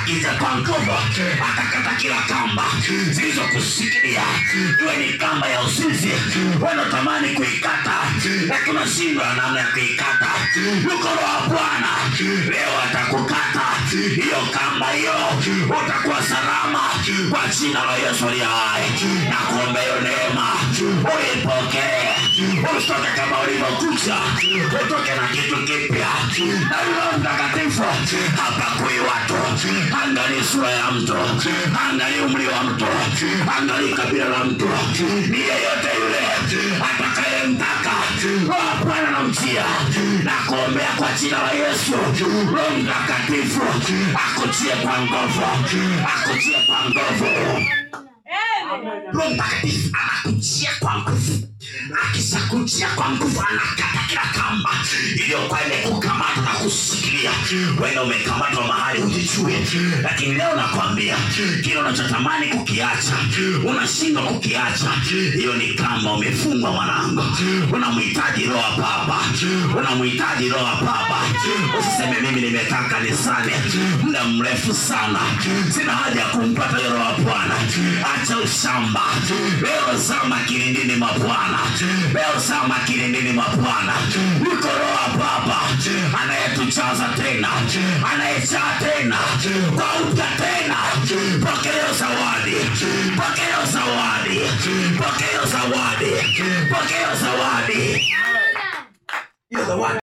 akija kwa nguvu akakata kila kamba zilizokushikilia iwe ni kamba ya usinzi wanatamani kuikata lakini unashindwa namna ya kuikata yuko roho wa bwana leo atakukata hiyo kamba hiyo utakuwa salama kwa jina la yesu aliye hai na kuomba hiyo neema uipokee usitoke kama ulivyokuja utoke na kitu kipya na roho mtakatifu hapakui watu angali sura ya mtu angali umri wa mtu angali kabila la mtu ni yeyote yule atakayemtaka roho bwana na mjia na kuombea kwa jina la yesu roho mtakatifu akutie kwa nguvu akutie kwa nguvu roho mtakatifu anakujia kwa nguvu akishakujia kwa nguvu anakata kila kamba iliyokuwa imekukamata na kushikilia wenda umekamatwa mahali hujijue lakini leo nakwambia kile unachotamani kukiacha unashindwa kukiacha hiyo ni kamba umefungwa mwanangu unamhitaji roho wa baba unamhitaji roho wa baba usiseme mimi nimekaa kanisani muda mrefu sana sina haja ya kumpata hiyo roho wa bwana acha ushamba leo zama kilindini mwa bwana leo zama kilindini mwa bwana yuko roho wa baba anayetujaza tena anayejaa tena kwa upya tena pokea zawadi pokea zawadi pokea zawadi pokea zawadi hiyo zawadi